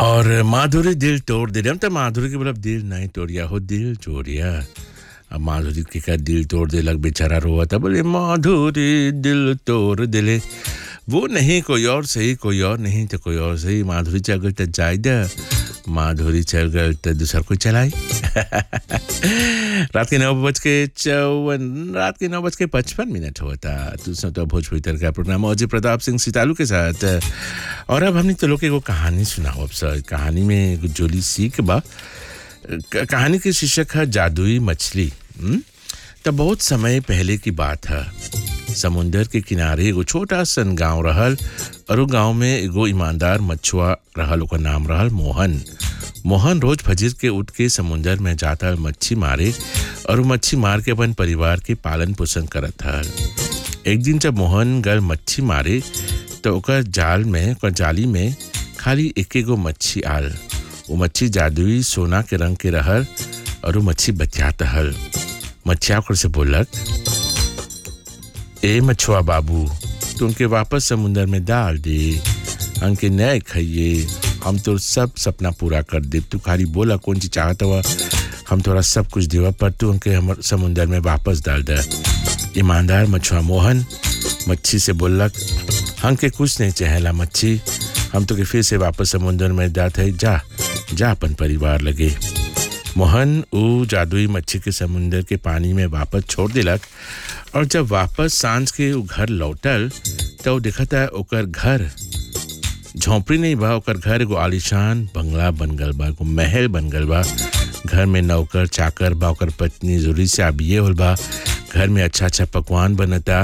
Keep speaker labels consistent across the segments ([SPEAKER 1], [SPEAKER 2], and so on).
[SPEAKER 1] और माधुरी दिल तोड़ दे रहे हम तो माधुरी के मतलब दिल नहीं तोड़िया हो दिल चोरिया अब माधुरी के का दिल तोड़ दे लग बेचारा रोआ था बोले माधुरी दिल तोड़ दिले वो नहीं कोई और सही कोई और नहीं तो कोई और सही माधुरी चल गई तो जाय दे माधुरी चल गई तो दूसरा कोई चलाई रात के नौ बज के चौवन रात के नौ बज के पचपन मिनट हुआ था दूसरा तो भोजपुरी तर का प्रोग्राम अजय प्रताप सिंह सितालू के साथ और अब हमने तो लोग को कहानी सुनाओ अब सर कहानी में एगो जोली सीख बा क- कहानी के शीर्षक है जादुई मछली हम्म? तो बहुत समय पहले की बात है समुंदर के किनारे एगो छोटा सन गांव रहल और उ गांव में एगो ईमानदार मछुआ रहल ओकर नाम रहल मोहन मोहन रोज फजर के उठ के समुंदर में जाता मच्छी मारे और उ मच्छी मार के अपन परिवार के पालन पोषण करत हल एक दिन जब मोहन गल मच्छी मारे तो ओकर जाल में ओकर जाली में खाली एक एगो मच्छी आल वो मच्छी जादुई सोना के रंग के रहल और वो मच्छी बतियात हल मच्छिया ओकर से बोलक ए मछुआ बाबू तू उनके वापस समुंदर में डाल दे हमके नए खाइए हम तो सब सपना पूरा कर दे तू खाली बोला कौन चीज चाहत हुआ हम तोरा सब कुछ देवा पर तू उनके हमर समुंदर में वापस डाल दे ईमानदार मछुआ मोहन मच्छी से बोलक हमके कुछ नहीं चाहेला मच्छी हम तो के फिर से वापस समुंदर में जात है जा जा अपन परिवार लगे मोहन ऊ जादुई मच्छी के समुंदर के पानी में वापस छोड़ दिलक और जब वापस सांझ के ऊ घर लौटल तो ऊ देखता ओकर घर झोंपड़ी नहीं बा ओकर घर एगो आलिशान बंगला बन गल बा एगो महल बन गल बा घर में नौकर चाकर बा ओकर पत्नी जरूरी से आबिए होल बा घर में अच्छा अच्छा पकवान बनता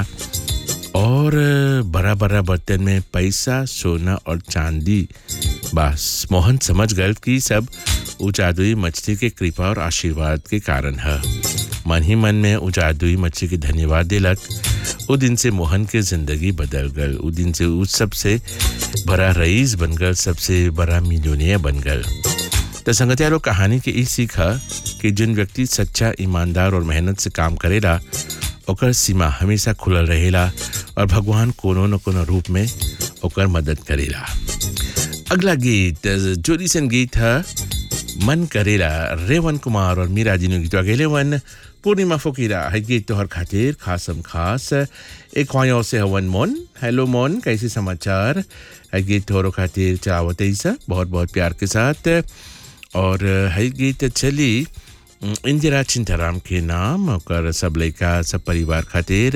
[SPEAKER 1] और बड़ा बड़ा बर्तन में पैसा सोना और चांदी बस मोहन समझ गए कि सब उ जादुई मछली के कृपा और आशीर्वाद के कारण है मन ही मन में उ जादुई मछली के धन्यवाद दिलक उ दिन से मोहन के जिंदगी बदल गल उ दिन से उ सबसे बड़ा रईस बन गल सबसे बड़ा मिलोनिया बन गल तो संगतिया लोग कहानी के ई सीख है कि जिन व्यक्ति सच्चा ईमानदार और मेहनत से काम करेला ओकर सीमा हमेशा खुलल रहेला और भगवान कोनो न कोनो रूप में ओकर मदद करेला अगला गीत जोरी सन गीत है मन करेला रेवन कुमार और मीरा जी ने गीत गेले वन पूर्णिमा फकीरा है गीत तोहर खातिर खासम खास एक ख्वायों से हवन मोन हेलो मोन कैसे समाचार है गीत तोहरों खातिर चावत ऐसा बहुत बहुत प्यार के साथ और है गीत चली इंदिरा चिंताराम के नाम ओकर सब लड़का सब परिवार खातिर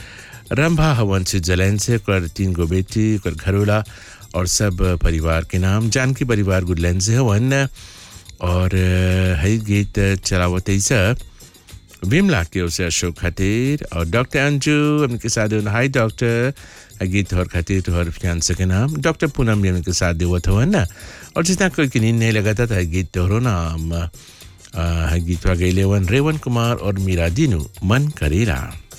[SPEAKER 1] रंभा हवन स्विट्जरलैंड से ओकर तीन गो बेटी ओकर घरोला और सब परिवार के नाम जानकी परिवार गुडलैंड से हवन और है गीत चलावत ऐसा विमला के उसे अशोक खातिर और डॉक्टर अंजू उनके साथ हाय डॉक्टर गीत तोहर खातिर तोहर फियांसे के नाम डॉक्टर पूनम भी उनके साथ देवत हो ना और जितना कोई की नींद नहीं लगाता था गीत तोहरो नाम गीतवा गैले वन रेवन कुमार और मीरा दीनू मन करेला